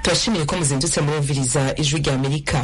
turashimiye ko muzindutse murumviriza ijwi rya amerika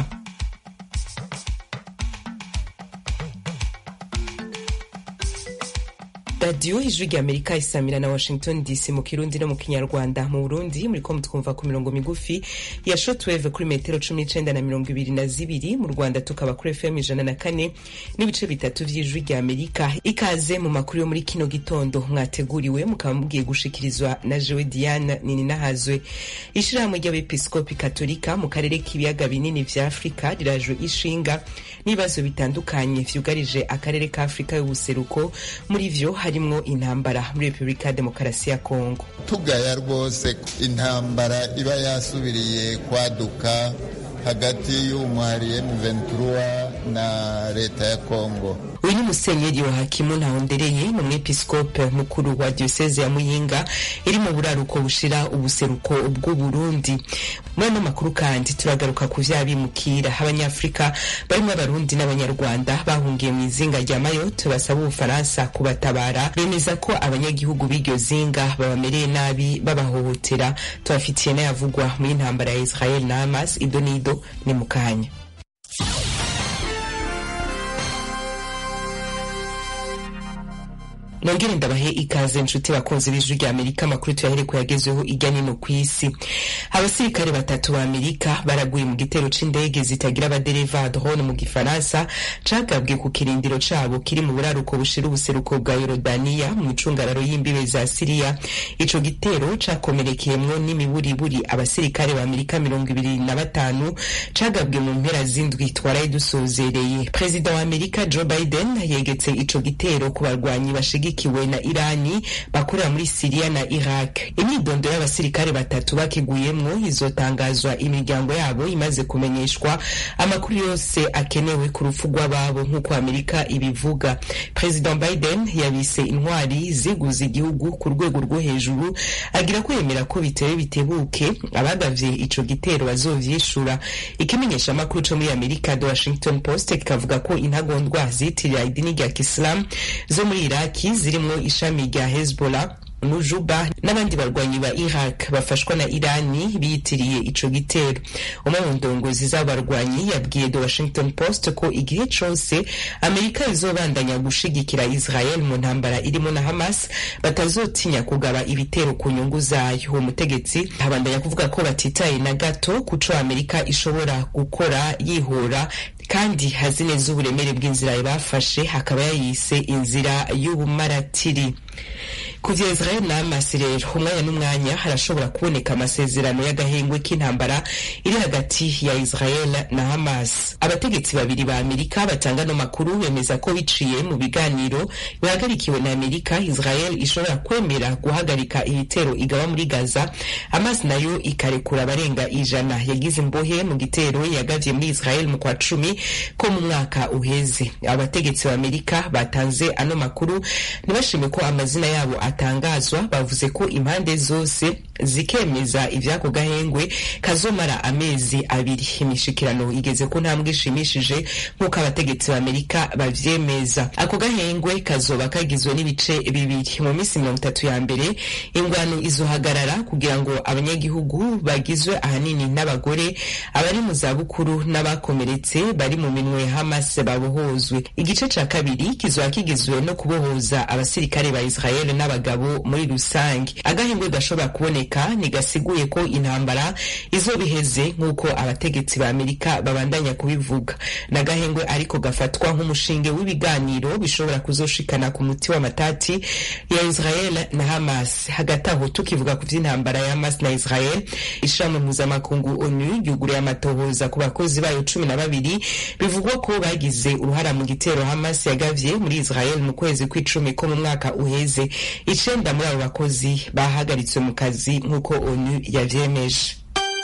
radiyo ijwi rya amerika isamira na washington dc mu kirundi no mu kinyarwanda mu burundi muriko mutwumva ku mirongo migufi ya shotweve kuri metero cumi n'icenda na mirongo ibiri na zibiri mu rwanda tukaba kuri fm ijana na kane n'ibice bitatu vy'ijwi rya amerika ikaze mu makuru yo muri kino gitondo mwateguriwe mukaba mugiye gushikirizwa na jewe diana nininahazwe ishirahamwe ry'abepiskopi katolika mu karere k'ibiyaga binini vya afurika rirajwe ishinga n'ibibazo bitandukanye vyugarije akarere ka afurika y'ubuseruko muri vyo harimwo intambara muri repubulika ya demokarasi ya kongo tugaya rwose intambara iba yasubiriye kwaduka hagati y'umwari M23 na leta ya Kongo. uyu ni musenyeri yohakimu ntahondereye ni umwepiskope mukuru wa dioseze ya muyinga iri mu buraruko bushira ubuseruko bw'uburundi muri ano makuru kandi turagaruka ku vyabimukira abanyafurika barimwo abarundi n'abanyarwanda bahungiye mu izinga rya mayotte basaba ubufaransa kubatabara bemeza ko abanyagihugu b'iryo zinga babamereye nabi babahohotera tubafitiye n'ayavugwa muri intambara ya israel na hamas ido n'ido ni mu kanya nongere ndabahe ikaze nshuti bakunzi b'ijwi rya amerika amakuru tuyahere ko yagezweho irya nino ku isi abasirikare batatu ba amerika baraguye mu gitero c'indege zitagira abadereva drone mu gifaransa cagabwe ku kirindiro cabo kiri mu buraruko bushira ubuseruko bwa yorodaniya mu icungararo y'imbibe za siriya ico gitero cakomerekeyemwo n'imiburiburi abasirikare ba amerika mirongo ibiri na batanu cagabwe mu mpera z'indwi twaraye dusozereye perezida wa amerika joe biden yegetse ico gitero ku barwanyi bashigi bashigikiwe na irani bakorera muri siriya na iraq imyidondo y'abasirikare batatu bakiguyemwo izotangazwa imiryango yabo imaze kumenyeshwa amakuru yose akenewe ku rupfu rw'ababo nk'uko amerika ibivuga perezida biden yabise intwari ziguze igihugu ku rwego rwo hejuru agira ko yemera ko bitewe bitebuke abagavye ico gitero bazovyishura ikimenyesha amakuru co muri amerika the washington post kikavuga ko intagondwa zitirira idini rya kisilamu zo muri iraki zirimwo ishami rya hezbollah nujuba n'abandi barwanyi ba iraq bafashwa na irani biyitiriye ico gitero umwe mu ndongozi z'abarwanyi yabwiye the washington post ko igihe cose amerika izobandanya gushigikira israel mu ntambara irimo na hamas batazotinya kugaba ibitero ku nyungu zayo uwo mutegetsi abandanya kuvuga ko batitaye na gato kuco amerika ishobora gukora yihora kandi hazi neza uburemere bw'inzira bafashe hakaba yayise inzira y'ubumaratiri kuvya israel na hamas rero umwanya n'umwanya harashobora kuboneka amasezerano y'agahengwe k'intambara iri hagati ya israel na hamas abategetsi babiri ba amerika batanga no makuru bemeza ko biciye mu biganiro bihagarikiwe na amerika israel ishobora kwemera guhagarika ibitero igaba muri gaza hamas nayo ikarekura abarenga ijana yagize imbohe mu gitero yagavye muri israel mu kwa cumi ko mu mwaka uheze abategetsi ba amerika batanze ano makuru ntibashime ko amazina yabo atangazwa bavuze ko impande zose zikemeza ivyako gahengwe kazomara amezi abiri imishikirano igeze ku ntambwe ishimishije nk'uko abategetsi ba amerika bavyemeza ako gahengwe kazoba kagizwe n'ibice bibiri mu minsi mirongo itatu ya mbere ingwano izohagarara kugira ngo abanyagihugu bagizwe ahanini n'abagore abari mu zabukuru n'abakomeretse bari mu minwe ya hamas babohozwe igice ca kabiri kizoba kigizwe no kubohoza abasirikare ba israel n'abagabo muri rusange agahengwe gashobora kuboneka ntigasiguye ko intambara izobiheze nk'uko abategetsi ba amerika babandanya kubivuga n'agahengwe ariko gafatwa nk'umushinge w'ibiganiro bishobora kuzoshikana ku muti w'amatati ya israel na hamas hagati aho tukivuga ku vy'intambara ya hamas na israel ishirahamwe mpuzamakungu onu ryuguriye amatohoza ku bakozi bayo cumi na babiri bivugwa ko bagize uruhara mu gitero hamas yagavye muri israel mu kwezi kw'icumi ko mu mwaka uheze icenda muri abo bakozi bahagaritswe mu kazi nk'uko onu yavyemeje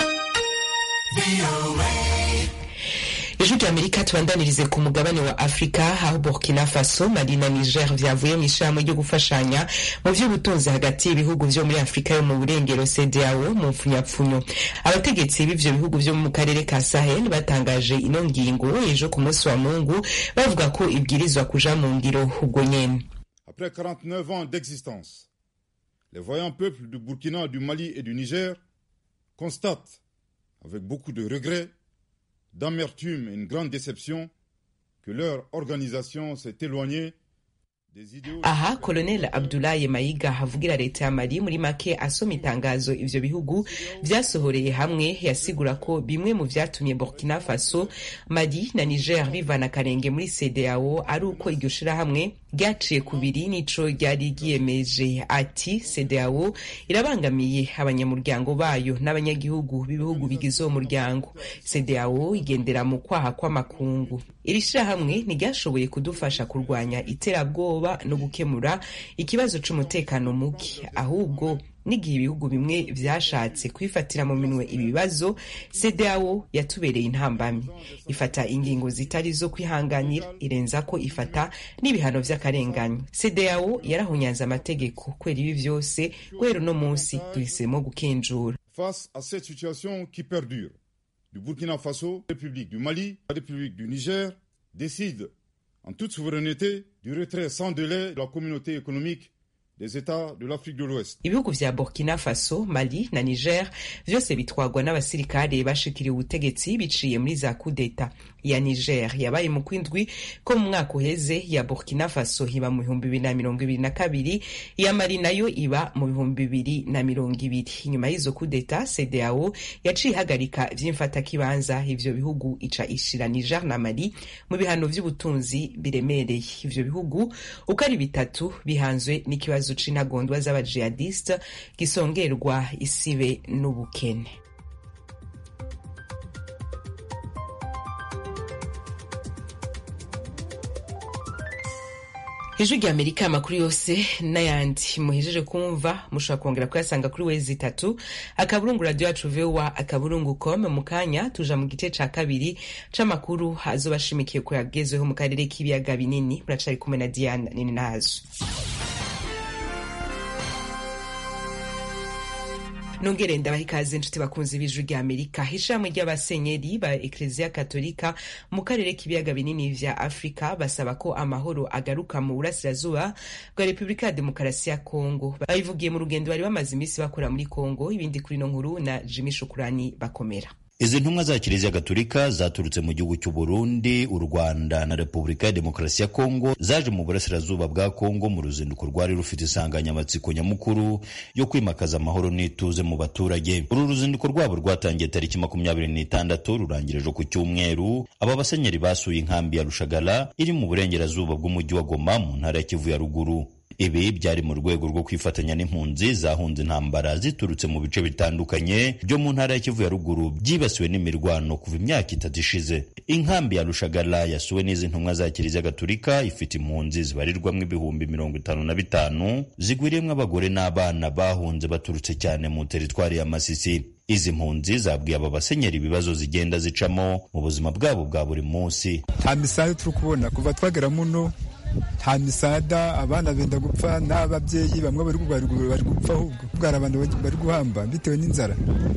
ijwi rya amerika tubandanirize ku mugabane wa afurika aho burkina faso mali na niger vyavuye mu ishirahamwe ryo gufashanya mu vy'ubutunzi hagati y'ibihugu vyo muri afurika yo mu burengero cdao mu mpfunyapfunyo abategetsi b'ivyo bihugu vyo mu karere ka sahel batangaje ino ngingo ejo ku munsi wa mungu bavuga ko ibwirizwa kuja mu ngiro ubwo nyene Après 49 ans d'existence, les voyants peuples du Burkina, du Mali et du Niger constatent avec beaucoup de regrets, d'amertume et une grande déception que leur organisation s'est éloignée aha koloneli abdulayi mayiga avugira leta ya mali muri make asoma itangazo ivyo bihugu vyasohoreye hamwe yasigura ko bimwe mu vyatumye burkina faso mali na niger bivana akarenge muri cdao ari uko iryo shirahamwe ryaciye kubiri n'ico ryari ryiyemeje ati cdao irabangamiye abanyamuryango bayo n'abanyagihugu b'ibihugu bigize uwo muryango cdao igendera mu kwaha kw'amakungu iri shirahamwe ntiryashoboye kudufasha kurwanya iterabwoba no gukemura ikibazo c'umutekano muke ahubwo n'igihe ibihugu bimwe vyashatse kwifatira mu minwe ibi bibazo cdao yatubereye intambamyi ifata ingingo zitari zo kwihanganira irenza ko ifata n'ibihano vy'akarenganyo cdao yarahunyanze amategeko kwera ibi vyose guhera uno munsi duhisemo gukenjura face à cette situation qui perdure du Burkina Faso, République du Mali, la République du Niger décide en toute souveraineté du retrait sans délai de la communauté économique des États de l'Afrique de l'Ouest. ibihugu vya burkina faso mali na niger vyose bitwagwa n'abasirikare bashikiriye ubutegetsi biciye muri za kudeta ya niger yabaye mu kwindwi ko mu mwaka uheze ya burkina faso iba mu bihumbi bibiri na mirongo ibiri na kabiri iya mali nayo iba mu bihumbi bibiri na mirongo ibiri inyuma y'izo kudeta cdao yaciye ihagarika vy'imfatakibanza ivyo bihugu ica ishira niger na mali mu bihano vy'ubutunzi biremereye ivyo bihugu uko ari bitatu bihanzwe n'ikibazo c'intagondwa z'abajihadiste gisongerwa isibe n'ubukene ijwi rya amerika amakuru yose n'ayandi muhejeje kumva mushobora kongera kuyasanga kuri wezi itatu akaburungu radiyo yacu vowa akaburungu com mu kanya tuja mu gice ca kabiri c'amakuru azoba ashimikiye ku yagezweho mu karere k'ibiyaga binini muracari kumwe na diana nini nazo nongere ndabaha ikaze inshuti bakunzi b'ijwi rya amerika ishirahamwe ry'abasenyeri ba ekleziya katolika mu karere k'ibiyaga binini vya afurika basaba ko amahoro agaruka mu burasirazuba bwa repubulika ya demokarasi ya kongo babivugiye mu rugendo bari bamaze iminsi bakora muri kongo ibindi kuri ino nkuru na jimi shukurani bakomera izi ntumwa za kiliziya gatolika zaturutse mu gihugu cy'u Burundi u Rwanda na Repubulika ya Demokarasi ya Kongo zaje mu burasirazuba bwa Kongo mu ruzinduko rwari rufite insanganyamatsiko nyamukuru yo kwimakaza amahoro n'ituze mu baturage uru ruzinduko rwabo rwatangiye tariki makumyabiri n'itandatu rurangirije ku cyumweru aba basenyeri basuye inkambi ya Rushagara iri mu burengerazuba bw'umujyi wa Goma mu ntara ya Kivu ya ruguru ibi byari mu rwego rwo kwifatanya n'impunzi zahunze intambara ziturutse mu bice bitandukanye byo mu ntara ya Kivu ya ruguru byibasiwe n'imirwano kuva imyaka itatu ishize inkambi ya Rushagara yasuwe n'izi ntumwa za Kiliziya Gatolika ifite impunzi zibarirwamo ibihumbi mirongo itanu na bitanu zigwiriyemo abagore n'abana bahunze baturutse cyane mu teritwari ya Masisi izi mpunzi zabwiye aba basenyeri ibibazo zigenda zicamo mu buzima bwabo bwa buri munsi nta misaya turi kubona kuva twagera muno nta misada abana benda gupfa n'ababyeyi bamwe bari gupfa ahubwo bwari abantu bari guhamba bitewe n'inzara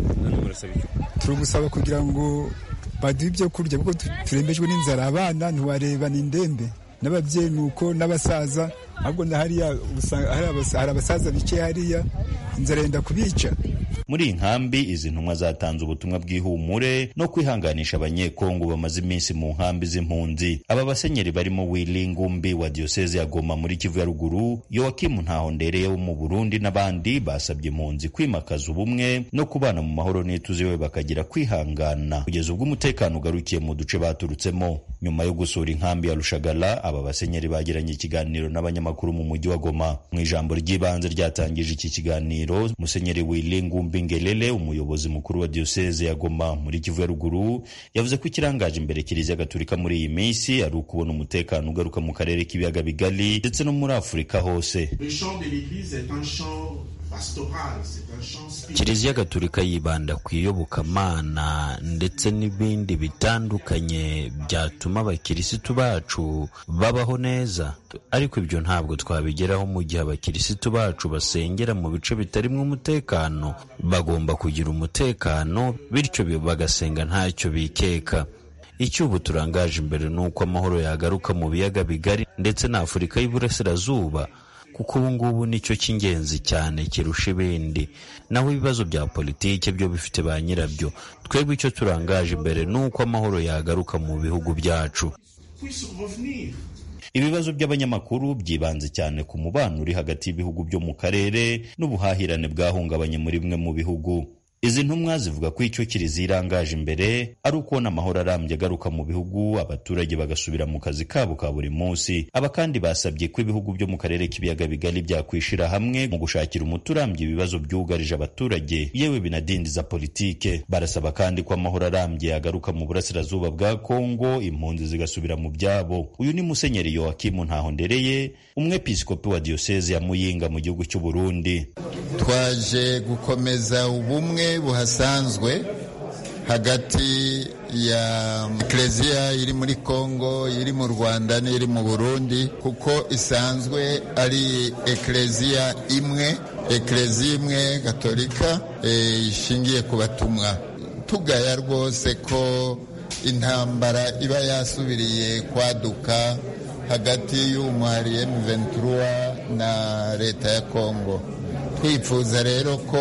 turi gusaba kugira ngo baduhe ibyo kurya kuko turembejwe n'inzara abana ntiwareba ni indembe n'ababyeyi ni uko n'abasaza ahubwo na hariya hari abasaza bicaye hariya inzara yenda kubica muri iyi nkambi izi ntumwa zatanze ubutumwa bw'ihumure no kwihanganisha abanyekongo bamaze iminsi mu nkambi z'impunzi aba basenyeri barimo Willy Ngumbi wa diyoseze ya Goma muri Kivu ya ruguru Yoakimu Ntahondereye wo mu Burundi n'abandi basabye impunzi kwimakaza ubumwe no kubana mu mahoro n'ituze we bakagira kwihangana kugeza ubwo umutekano ugarukiye mu duce baturutsemo nyuma yo gusura inkambi ya Rushagara aba basenyeri bagiranye ikiganiro n'abanyamakuru mu mujyi wa Goma mu ijambo ry'ibanze ryatangije iki kiganiro musenyeri Willy Ngumbi Ngelele umuyobozi mukuru wa diyoseze ya Goma muri Kivu ya ruguru yavuze ko ikirangaje imbere Kiliziya Gatolika muri iyi minsi ari ukubona umutekano ugaruka mu karere k'ibiyaga bigari ndetse no muri Afurika hose Kiliziya Gatolika yibanda ku iyobokamana ndetse n'ibindi bitandukanye byatuma abakirisitu bacu babaho neza ariko ibyo ntabwo twabigeraho mu gihe abakirisitu bacu basengera mu bice bitarimo umutekano bagomba kugira umutekano bityo bagasenga ntacyo bikeka icyo ubu turangaje imbere ni uko amahoro yagaruka mu biyaga bigari ndetse na Afurika y'Iburasirazuba kuko ubu ngubu nicyo cy'ingenzi cyane kirusha ibindi naho ibibazo bya politiki byo bifite ba nyirabyo twebwe icyo turangaje imbere ni uko amahoro yagaruka mu bihugu byacu ibibazo by'abanyamakuru byibanze cyane ku mubano uri hagati y'ibihugu byo mu karere n'ubuhahirane bwahungabanye muri bimwe mu bihugu izi ntumwa zivuga ko icyo kiliziya irangaje imbere ari ukubona amahoro arambye agaruka mu bihugu abaturage bagasubira mu kazi kabo ka buri munsi aba kandi basabye ko ibihugu byo mu karere k'ibiyaga bigari byakwishira hamwe mu gushakira umuti urambye ibibazo byugarije abaturage yewe binadindiza politike barasaba kandi ko amahoro arambye agaruka mu burasirazuba bwa kongo impunzi zigasubira mu byabo uyu ni musenyeri yowakimu ntahondereye umwepiskopi wa diyoseze ya muyinga mu gihugu cy'u burundi twaje gukomeza ubumwe buhasanzwe hagati ya ekereziya iri muri kongo iri mu rwanda n'iri mu burundi kuko isanzwe ari ekereziya imwe ekereziya imwe gatolika ishingiye ku batumwa tugaya rwose ko intambara iba yasubiriye kwaduka hagati y'umwari M23 na leta ya kongo twifuza rero ko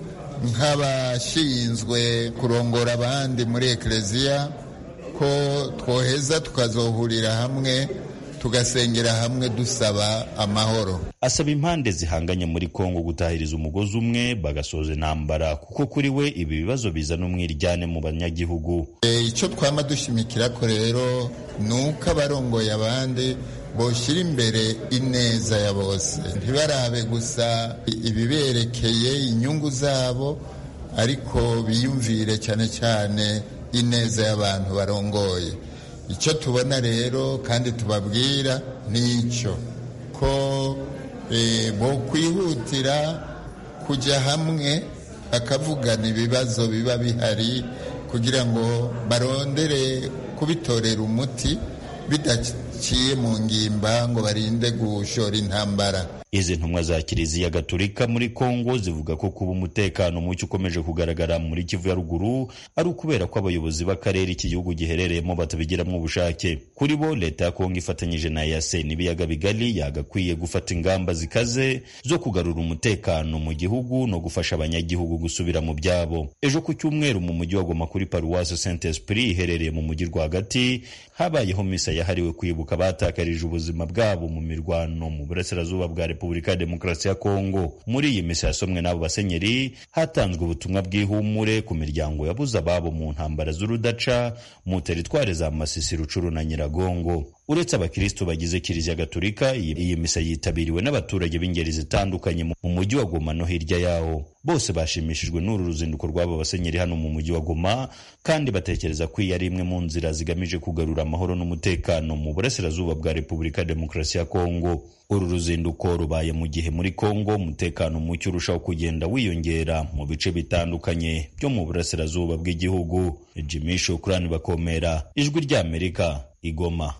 nk'abashinzwe kurongora abandi muri ekereziya ko twoheza tukazohurira hamwe tugasengera hamwe dusaba amahoro asaba impande zihanganye muri kongo gutahiriza umugozi umwe bagasoza intambara kuko kuri we ibi bibazo bizana umwiryane mu banyagihugu icyo twama dushimikira ko rero ni uko abarongoye abandi boshyira imbere ineza ya bose ntibarabe gusa ibiberekeye inyungu zabo ariko biyumvire cyane cyane ineza y'abantu barongoye icyo tubona rero kandi tubabwira ni icyo ko bo kwihutira kujya hamwe bakavugana ibibazo biba bihari kugira ngo barondere kubitorera umuti bidaciye mu ngimba ngo barinde gushora intambara izi ntumwa za kiliziya gatolika muri kongo zivuga ko kuba umutekano muke ukomeje kugaragara muri kivu ya ruguru ari ukubera ko abayobozi b'akarere iki gihugu giherereyemo batabigiramo ubushake kuri bo leta ya kongo ifatanyije na yase n'ibiyaga bigari yagakwiye gufata ingamba zikaze zo kugarura umutekano mu gihugu no gufasha abanyagihugu gusubira mu byabo ejo ku cyumweru mu mujyi wa goma kuri paruwasi saint esprit iherereye mu mujyi rwagati habayeho misa yahariwe kwibuka abatakarije ubuzima bwabo mu mirwano mu burasirazuba bwa repubulika ya demokarasi ya kongo muri iyi misa yasomwe n'abo basenyeri hatanzwe ubutumwa bw'ihumure ku miryango yabuze ababo mu ntambara z'urudaca mu teritwari za masisi rucuru na nyiragongo uretse abakristo bagize kiliziya gatolika iyi misa yitabiriwe n'abaturage b'ingeri zitandukanye mu mujyi wa goma no hirya yawo bose bashimishijwe n'uru ruzinduko rw'aba basenyeri hano mu mujyi wa goma kandi batekereza ko iyi ari imwe mu nzira zigamije kugarura amahoro n'umutekano mu burasirazuba bwa repubulika ya demokarasi ya kongo uru ruzinduko rubaye mu gihe muri kongo umutekano muke urushaho kugenda wiyongera mu bice bitandukanye byo mu burasirazuba bw'igihugu jimmy shukurani bakomera ijwi ry'amerika igoma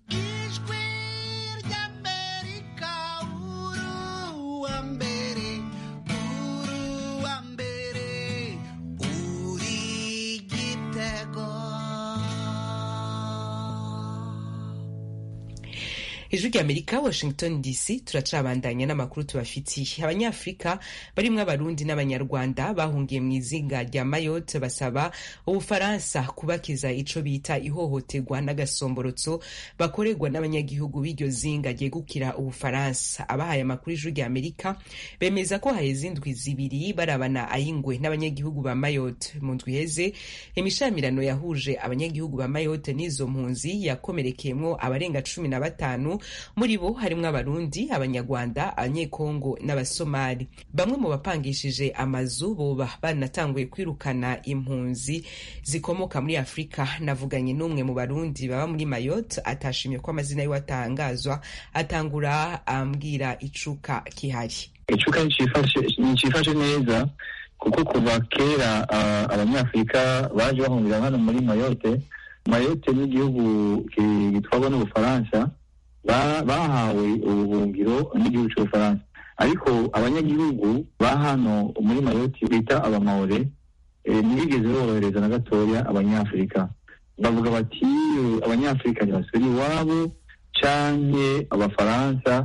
ijwi ry'amerika washington dc turacabandanya n'amakuru tubafitiye abanyafurika barimwo abarundi n'abanyarwanda bahungiye mu izinga rya mayotte basaba ubufaransa kubakiza ico bita ihohoterwa n'agasomborotso bakorerwa n'abanyagihugu b'iryo zinga ryegukira ubufaransa abahaye amakuru ijwi ry'amerika bemeza ko haheze indwi zibiri barabana ayingwe n'abanyagihugu ba mayotte mu ndwi iheze imishamirano yahuje abanyagihugu ba mayotte n'izo mpunzi yakomerekeyemwo abarenga cumi na batanu muri bo harimwo abarundi abanyarwanda abanyekongo n'abasomali bamwe mu bapangishije amazu boba banatanguye kwirukana impunzi zikomoka muri afurika navuganye n'umwe mu barundi baba muri mayotte atashimye ko amazina yiwe atangazwa atangura ambwira icuka kihari icuka nicifashe neza kuko kuva kera abanyafurika baje bahungira hano muri mayotte mayotte n'igihugu gitwarwa n'ubufaransa bahawe ubuhungiro n'igihugu cy'ubufaransa ariko abanyagihugu ba hano muri mayoti bita abamawure ntibigeze borohereza na gatoya abanyafurika bavuga bati abanyafurika ntibasubire iwabo canke abafaransa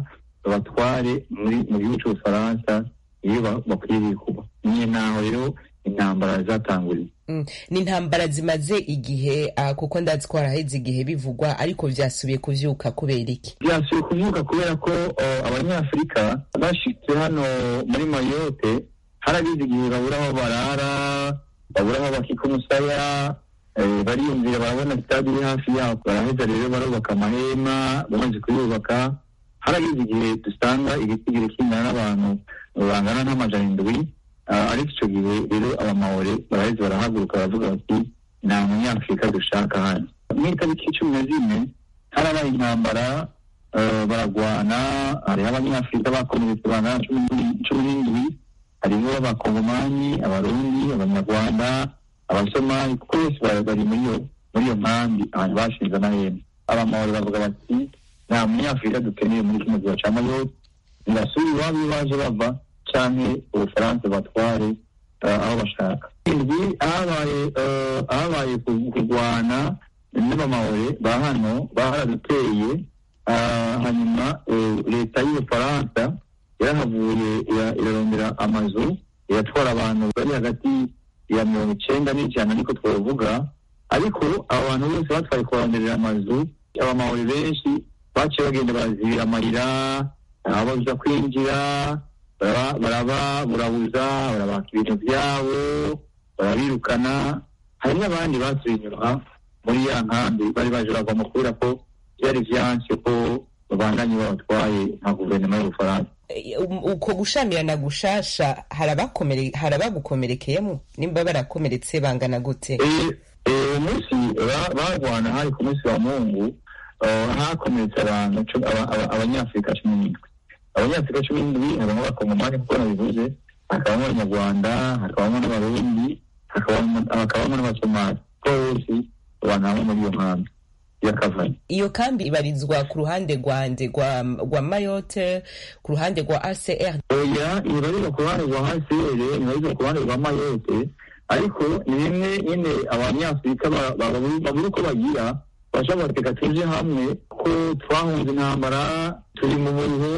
babatware muri mu gihugu cy'ubufaransa iyo bakwiriye kuba niyo naho rero intambara zatanguriye ni intambara zimaze igihe kuko ndazi ko haraheze igihe bivugwa ariko vyasubiye kuvyuka kubera iki vyasubiye kuvyuka kubera ko abanyafurika bashitse hano muri mayote haragize igihe babura aho barara babura aho bakika umusaya bariyumvira barabona sitade iri hafi yabo baraheza rero barubaka amahema bamaze kuyubaka haragize igihe dusanga igitigiri kingana n'abantu bangana n'amajana indwi ariko icyo gihe rero abamawore baraheze barahaguruka baravuga bati nta munyafurika dushaka hano mu itariki cumi na zine harabaye intambara baragwana hariho abanyafurika bakomeretse bangana cumi n'indwi hariho abakongomani abarundi abanyarwanda abasomali kuko bose bari muri iyo muri iyo nkambi ahantu bashinze amahema abamawore bavuga bati nta munyafurika dukeneye muri kino gihe cya mayote ntibasubire iwabo iyo baje bava canke ubufaransa batware aho bashaka indwi ahabaye ahabaye kurwana n'abamawore ba hano baharaduteye hanyuma leta y'ubufaransa yarahavuye irarondera amazu iratwara abantu bari hagati ya mirongo icenda n'ijana niko twavuga ariko abo bantu bose batwaye kubaronderera amazu abamawore benshi baciye bagenda barazibira amarira ababuza kwinjira baraba burabuza barabaka ibintu byabo barabirukana hari n'abandi basuye inyuma muri ya nkambi bari baje bagomba kubera ko byari vyanse ko babandanye babatwaye nka guverinoma y'ubufaransa uko gushamirana gushasha hari abagukomerekeyemo nimba barakomeretse bangana gute uwo munsi barwana hari ku munsi wa mungu hakomeretse abantu abanyafurika cumi n'indwi abanyafurika cumi n'indwi habamo abakongomani kuko nabivuze hakabamo abanyarwanda hakabamo n'abarundi hakabamo n'abasomali ko bose abantu hamwe muri iyo nkambi yakavanye iyo kambi ibarizwa ku ruhande rwande rwa mayote ku ruhande rwa acr oya ibarizwa ku ruhande rwa acr ibarizwa ku ruhande rwa mayote ariko ni bimwe nyine abanyafurika babura uko bagira bashobora bateka tuje hamwe ko twahunze intambara turi mu muriho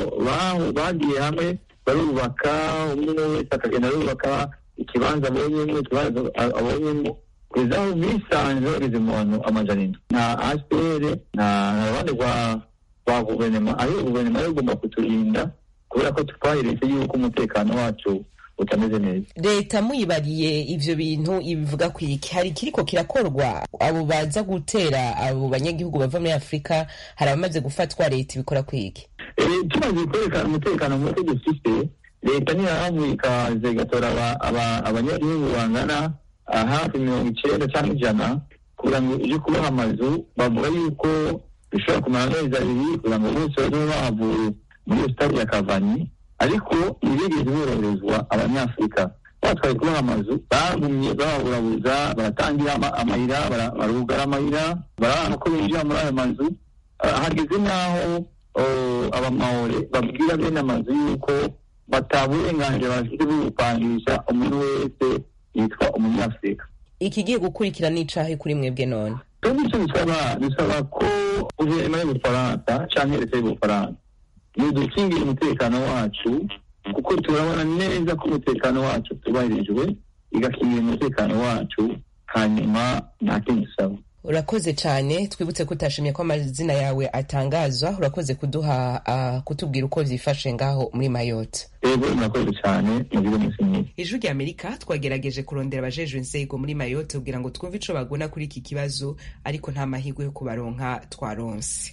bagiye hamwe barubaka umwe wese akagenda arubaka ikibanza abonyemo ikibanza abonyemo kugeza aho bisanze bageze mu bantu amajana indwi nta asipere nta ruhande rwa rwa guverinoma ariko guverinoma yo igomba kuturinda kubera ko twaheretse yuko umutekano wacu utameze neza leta muyibariye ivyo bintu ibivuga ku iki hari kiriko kirakorwa abo baza gutera abo banyagihugu bava muri afurika hari abamaze gufatwa leta ibikora ku iki tumaze kwerekana umutekano muke dufite leta ntirahavuye ikaza igatora abanyagihugu bangana hafi mirongo icenda cyangwa ijana kugira ngo ije kubaha amazu bavuga yuko bishobora kumara amezi abiri kugira ngo bose babe bahavuye muri iyo sitade ya kavanyi ariko ntibigeze boroherezwa abanyafurika batwaye kubaha amazu bagumye bababurabuza baratangira amayira barugara amayira barabona ko binjira muri ayo mazu hageze n'aho abamawore babwira bene amazu yuko bataburenganzira bafite bwo gupangisha umuntu wese yitwa umunyafurika ikigiye gukurikira n'icahe kuri mwebwe none twebwe icyo bisaba bisaba ko guverinoma y'ubufaransa canke leta y'ubufaransa nidukingira umutekano wacu kuko turabona neza ko umutekano wacu tubahirijwe igakingira umutekano wacu hanyuma nta kindi dusaba urakoze cyane twibutse ko utashimye ko amazina yawe atangazwa urakoze kuduha uh, kutubwira uko vyifashe ngaho muri mayotte ego murakoze cyane mugire umunsi mwiza ijwi rya amerika twagerageje kurondera abajejwe inzego muri mayotte kugira ngo twumve ico bagona kuri iki kibazo ariko nta mahirwe yo kubaronka twaronse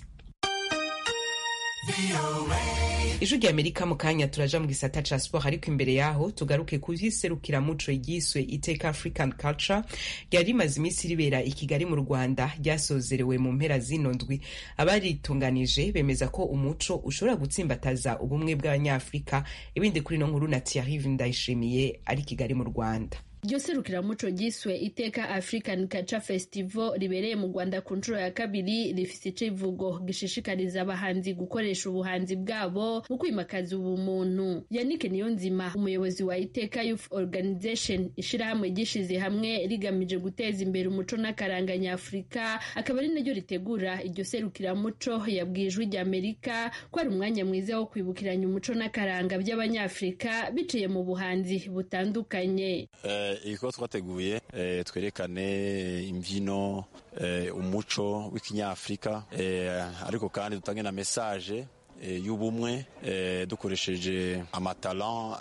ijwi rya amerika mu kanya turaja mu gisata ca sport ariko imbere yaho tugaruke ku vy'iserukiramuco ryiswe iteka african culture ryari rimaze iminsi ribera i kigali mu rwanda ryasozerewe mu mpera zino ndwi abaritunganije bemeza ko umuco ushobora gutsimbataza ubumwe bw'abanyafurika ibindi kuri no nkuru na thierry ndayishimiye ari kigali mu rwanda iryo serukiramuco ryiswe iteka african culture festival ribereye mu rwanda ku nshuro ya kabiri rifise icivugo gishishikariza abahanzi gukoresha ubuhanzi bwabo mu kwimakaza ubumuntu yannick niyonzima umuyobozi wa iteka youth organization ishirahamwe ryishize hamwe rigamije guteza imbere umuco n'akaranga nyafurika akaba ari naryo ritegura iryo serukiramuco yabwiye ijwi ry'amerika ko ari umwanya mwiza wo kwibukiranya umuco n'akaranga by'abanyafurika biciye mu buhanzi butandukanye iko twateguye twerekane imbyino umuco w'ikinyafurika ariko kandi dutange na mesaje y'ubumwe dukoresheje amatalan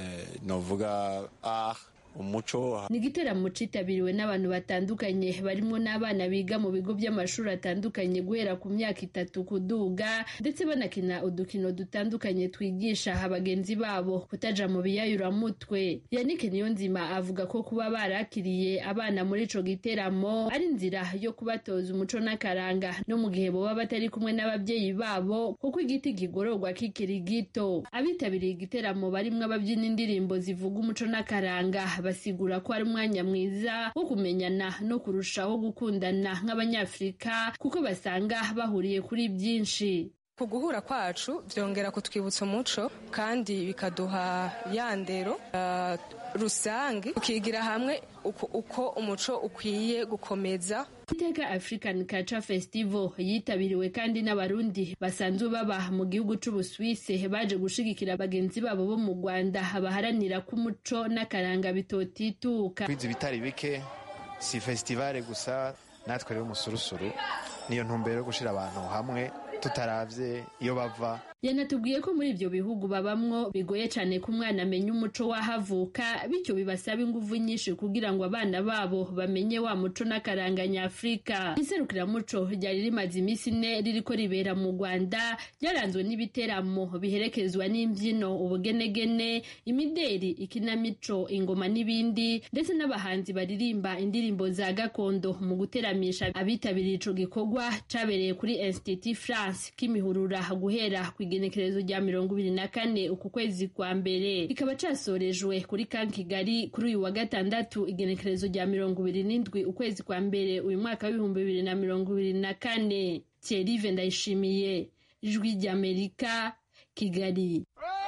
novuga art umuco ni igiteramo citabiriwe n'abantu batandukanye barimo n'abana biga mu bigo by'amashuri atandukanye guhera ku myaka itatu kuduga ndetse banakina udukino dutandukanye twigisha bagenzi babo kutaja mu biyayuramutwe yannick niyonzima avuga ko kuba barakiriye abana muri ico giteramo ari inzira yo kubatoza umuco n'akaranga no mu gihe boba batari kumwe n'ababyeyi babo kuko igiti kigororwa kikiri gito abitabiriye igiteramo barimwo ababyina indirimbo zivuga umuco n'akaranga basigura ko ari umwanya mwiza wo kumenyana no kurushaho gukundana nk'abanyafurika kuko basanga bahuriye kuri byinshi ku guhura kwacu byongera kutwibutsa umuco kandi bikaduha ya ndero uh, rusange tukigira hamwe uko, uko umuco ukwiye gukomeza iteka african culture festival yitabiriwe kandi n'abarundi basanzwe baba mu gihugu c'ubuswise baje gushigikira bagenzi babo bo mu rwanda baharanira ko umuco n'akaranga bitotituka kwiza ibitari bike si festivale gusa natwe rero umusurusuru niyo ntumbero yo gushira abantu hamwe tutaravye iyo bava yanatubwiye ko muri ibyo bihugu babamwo bigoye cyane ko umwana amenya umuco w'ahavuka bityo bibasaba ingufu nyinshi kugira ngo abana babo bamenye wa muco n'akaranga nyafurika iserukiramuco ryari rimaze iminsi ine ririko ribera mu rwanda ryaranzwe n'ibiteramo biherekezwa n'imbyino ubugenegene imideri ikinamico ingoma n'ibindi ndetse n'abahanzi baririmba indirimbo za gakondo mu guteramisha abitabiriye ico gikorwa cabereye kuri institut france kimihurura guhera ku igenekerezo rya mirongo ibiri na kane uku kwezi kwa mbere kikaba casorejwe kuri kan kigali kuri uyu wa gatandatu igenekerezo rya mirongo ibiri n'indwi ukwezi kwa mbere uyu mwaka w'ibihumbi bibiri na mirongo ibiri na kane thierry ndayishimiye ijwi ry'amerika kigali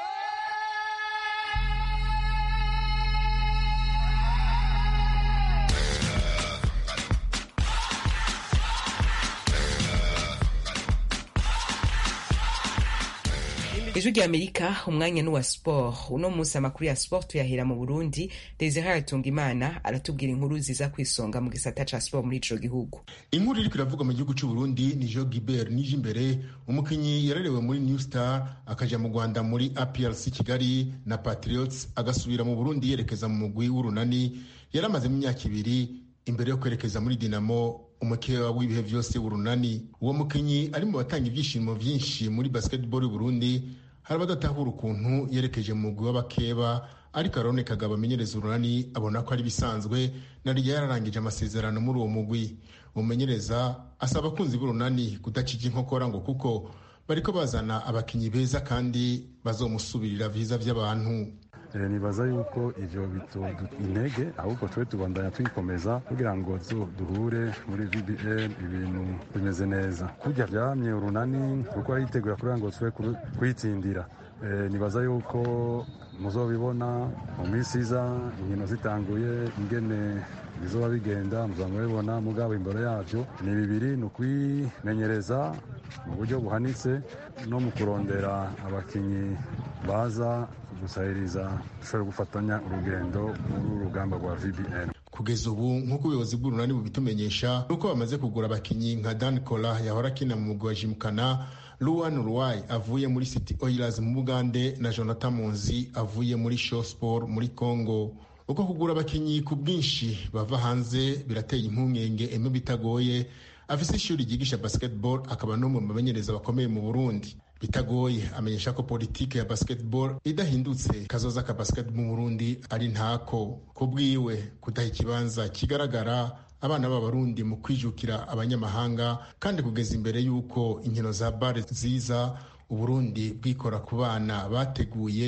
ijwi rya amerika umwanya n'uwa sport uno munsi amakuru ya sport tuyahera mu burundi desire hatungimana aratubwira inkuru ziza kwisonga mu gisata ca sport muri ico gihugu inkuru iriko iravugwa mu gihugu c'uburundi ni jo gibert nije imbere umukinyi yarerewe muri new star akaja mu rwanda muri aprc kigali na patriots agasubira mu burundi yerekeza mu mugwi w'urunani yari amazemo imyaka ibiri imbere yo kwerekeza muri dinamo umukeba w'ibihe vyose w'urunani uwo mukinyi ari mu batanga ivyishimo vyinshi muri basketball y'uburundi hari abadatahura ukuntu yerekeje mu mugwi w'abakeba ariko arone kagabo amenyereza urunani abona ko ari bisanzwe na rya yararangije amasezerano muri uwo mugwi umumenyereza asaba abakunzi b'urunani kudacika inkokora ngo kuko bariko bazana abakinyi beza kandi bazomusubirira viza vy'abantu nibaza yuko ivyo bitoduha intege ahubwo tube tubandanya twikomeza kugira ngo duhure muri vbn ibintu bimeze neza kurya vyamye urunani kuko ariteguye kugira ngo tube kwitsindira nibaza yuko muzobibona mu minsi iza inkino zitanguye ingene bizoba bigenda muzaba mubibona mugabo imbere yavyo ni bibiri ni ukwimenyereza mu buryo buhanitse no mu kurondera abakinyi baza gusahiriza dushobora gufatanya urugendo muri urugamba rwa vbn kugeza ubu nk'uko ubuyobozi bw'urunani bubitumenyesha nuko bamaze kugura abakinyi nka dan cola yahora akina mu mugwi wa jimukana luwan ruwai avuye muri city oilers mu bugande na jonathan munzi avuye muri show sport muri congo uko kugura abakinyi ku bwinshi bava hanze birateye impungenge eme bitagoye afise ishuri ryigisha basketball akaba n'umwe mu bamenyereza bakomeye mu burundi bitagoye amenyesha ko politike ya basketball idahindutse kazoza ka basketball mu burundi ari ntako ku bwiwe kudaha ikibanza kigaragara abana b'abarundi mu kwijukira abanyamahanga kandi kugeza imbere y'uko inkino za bare ziza uburundi bwikora ku bana bateguye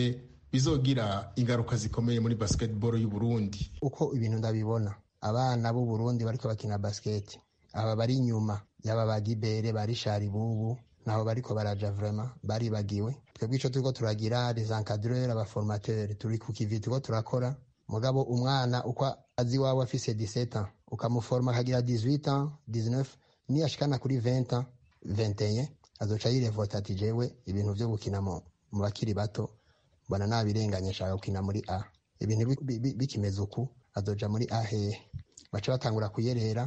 bizogira ingaruka zikomeye muri basketball y'u Burundi uko ibintu ndabibona abana b'u Burundi bariko bakina basket aba bari inyuma yaba bagibere bari shari bubu naho bariko baraja vraiment baribagiwe twebwe ico turiko turagira les encadreurs abaformateurs turi ku kivi turiko turakora mugabo umwana uko azi iwawe afise 17 ans ukamuforma akagira 18 ans 19 niyashikana kuri 20 ans 21 azoca yirevota ati jewe ibintu vyo gukina mu bakiri bato mbona nabirenganye ashaka gukina muri a ibintu bikimeze uku azoja muri a hehe baca batangura kuyerera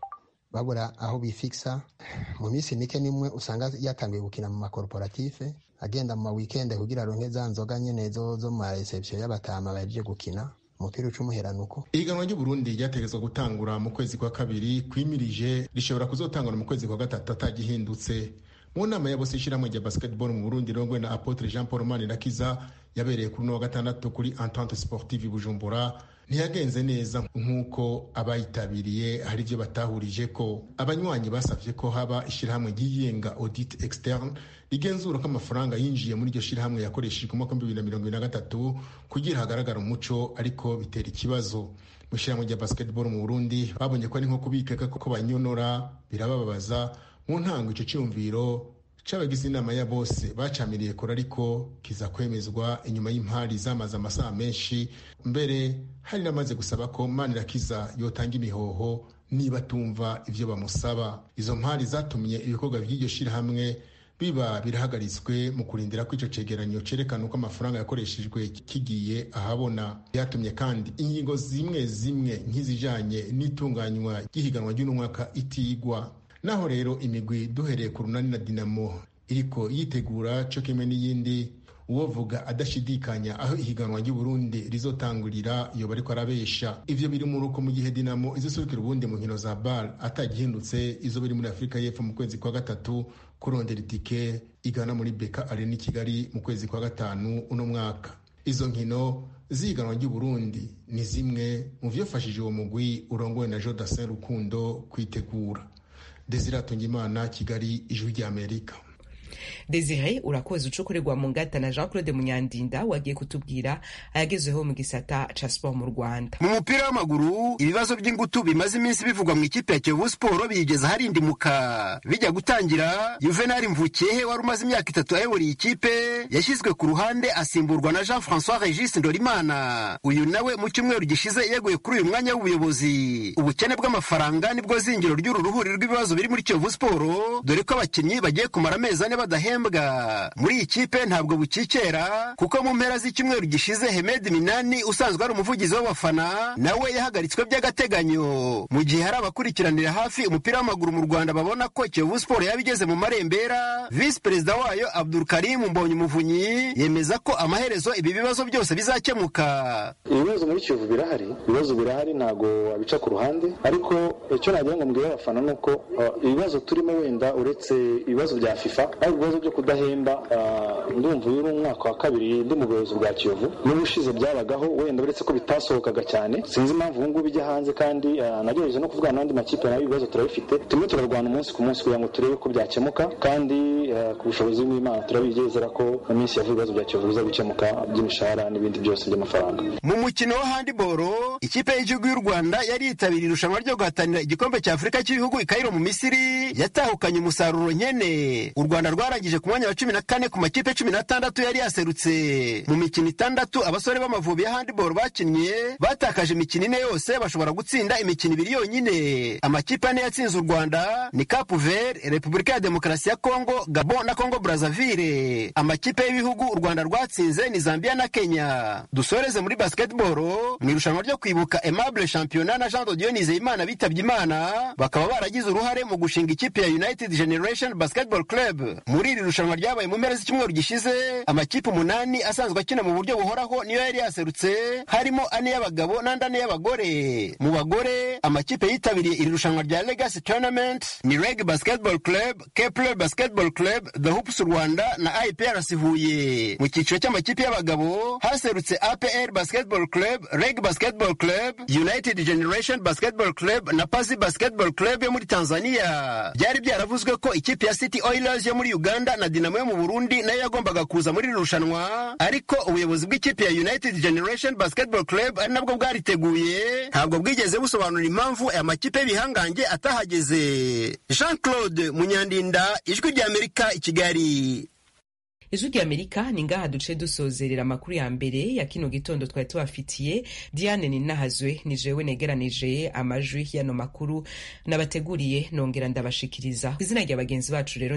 babura aho bifikisa mu minsi mike nimwe usanga yatangiye gukina mu makorporative agenda mu mawikende kugira aronke za nzoga nyene zo zo mu mareception y'abatama baje gukina umupira uca umuherano uko ihiganwa ry'uburundi ryategetswe gutangura mu kwezi kwa kabiri kwimirije rishobora kuzotangura mu kwezi kwa gatatu atagihindutse mu nama ya bose ishyirahamwe rya basketball mu burundi rirongwe na apotre jean paul manirakiza yabereye kuri uno wa gatandatu kuri entente sportive bujumbura ntiyagenze neza nk'uko abayitabiriye hari ibyo batahurije ko abanywanyi basabye ko haba ishyirahamwe ryigenga audit externe rigenzura ko amafaranga yinjiye muri iryo shyirahamwe yakoreshejwe umwaka w'ibihumbi bibiri na mirongo ibiri na gatatu kugira hagaragara umuco ariko bitera ikibazo mu ishyirahamwe rya basketball mu burundi babonye ko ari nko kubikeka ko banyonora birababaza mu ntango icyo cyumviro c'abagize inama ya bose bacamiriye kure ariko kiza kwemezwa inyuma y'impari zamaze amasaha menshi mbere hari n'amaze gusaba ko manirakiza yotanga imihoho niba atumva ivyo bamusaba izo mpari zatumye ibikorwa by'iryo shirahamwe biba birahagaritswe mu kurindira ko ico cegeranyo cerekana uko amafaranga yakoreshejwe kigiye ahabona byatumye kandi ingingo zimwe zimwe nk'izijanye n'itunganywa ry'ihiganwa ry'uno mwaka itigwa naho rero imigwi duhereye ku runani na dinamo iriko yitegura co kimwe n'iyindi uwovuga adashidikanya aho ihiganwa ry'uburundi rizotangurira yoba ariko arabesha ivyo biri mu ruko mu gihe dinamo izoserukira ubundi mu nkino za bar atagihindutse izo biri muri afurika y'epfo mu kwezi kwa gatatu kurondera itike igana muri beka arena i kigali mu kwezi kwa gatanu uno mwaka izo nkino ziganwa ry'uburundi ni zimwe mu vyofashije uwo mugwi urongowe na jodasin rukundo kwitegura desire atungimana kigali ijwi ry'amerika desire urakoze ucukurirwa mu ngata na jean claude munyandinda wagiye kutubwira ayagezeho mu gisata ca sport mu rwanda mu mupira w'amaguru ibibazo by'ingutu bimaze iminsi bivugwa mu ikipe ya kiyovu siporo biyigeze harindimuka bijya gutangira juvenal mvukehe wari umaze imyaka itatu ayobora iyi kipe yashyizwe ku ruhande asimburwa na jean francois regis ndorimana uyu nawe mu cyumweru gishize yeguye kuri uyu mwanya w'ubuyobozi ubukene bw'amafaranga nibwo zingiro ry'uru ruhuri rw'ibibazo biri muri kiyovu siporo dore ko abakinnyi bagiye kumara amezi ane badahembwa muri iyi kipe ntabwo bukikera kuko mu mpera z'icyumweru gishize Hemed Minani usanzwe ari umuvugizi w'abafana nawe yahagaritswe by'agateganyo mu gihe hari abakurikiranira hafi umupira w'amaguru mu Rwanda babona ko Kiyovu Sport yaba igeze mu marembera visi perezida wayo Abdul Karim Mbonyi Muvunyi yemeza ko amaherezo ibi bibazo byose bizakemuka ibibazo muri Kiyovu birahari ibibazo birahari ntabwo wabica ku ruhande ariko icyo nagira ngo mbwire abafana ni uko ibibazo turimo wenda uretse ibibazo bya FIFA ariko ibibazo byo kudahemba ndumva uyu ni umwaka wa kabiri ndi mu buyobozi bwa kiyovu n'ubushize byabagaho wenda uretse ko bitasohokaga cyane sinzi impamvu ubu ngubu bijya hanze kandi nagerageje no kuvugana n'andi makipe nayo ibibazo turabifite turimo turarwana umunsi ku munsi kugira ngo turebe ko byakemuka kandi ku bushobozi bw'imana turabigezera ko mu minsi yavuye ibibazo bya kiyovu biza gukemuka by'imishahara n'ibindi byose by'amafaranga mu mukino wa handiboro ikipe y'igihugu y'u rwanda yari yitabiriye irushanwa ryo guhatanira igikombe cya afurika cy'ibihugu ikayiro mu misiri yatahukanye umusaruro nkene u rwanda rwarangije ku mwanya wa cumi na kane ku makipe cumi n'atandatu yari yaserutse mu mikino itandatu abasore b'amavubi ya handiboro bakinnye batakaje imikino ine yose bashobora gutsinda imikino ibiri yonyine amakipe ane yatsinze u rwanda ni capu vert repubulika ya demokarasi ya kongo gabon na kongo brazaville amakipe y'ibihugu u rwanda rwatsinze ni zambia na kenya dusoreze muri basketball mu irushanwa ryo kwibuka aimable championnat na jean dodiyo nizeyimana bitabye imana bakaba baragize uruhare mu gushinga ikipe ya united generation basketball club muri iri rushanwa ryabaye mu mpera z'icyumweru gishize amakipe umunani asanzwe akina mu buryo buhoraho niyo yari yaserutse harimo ane y'abagabo n'andi ane y'abagore mu bagore amakipe yitabiriye iri rushanwa rya legacy tournament ni reg basketball club kepler basketball club the hoops rwanda na iprc huye mu cyiciro cy'amakipe y'abagabo haserutse apr basketball club reg basketball club united generation basketball club na pazi basketball club yo muri tanzania byari byaravuzwe ko ikipe ya city oilers yo muri uganda na dinamo yo mu burundi nayo yagombaga kuza muri iri rushanwa ariko ubuyobozi bw'ikipe ya united generation basketball club ari nabwo bwariteguye ntabwo bwigeze busobanura impamvu aya makipe y'ibihangange atahageze jean claude munyandinda ijwi ry'amerika i kigali ijwi ry'amerika ni ngaha duce dusozerera amakuru ya mbere ya kino gitondo twari tubafitiye diane ninahazwe ni jewe negeranije amajwi y'ano makuru nabateguriye nongera ndabashikiriza ku izina rya bagenzi bacu rero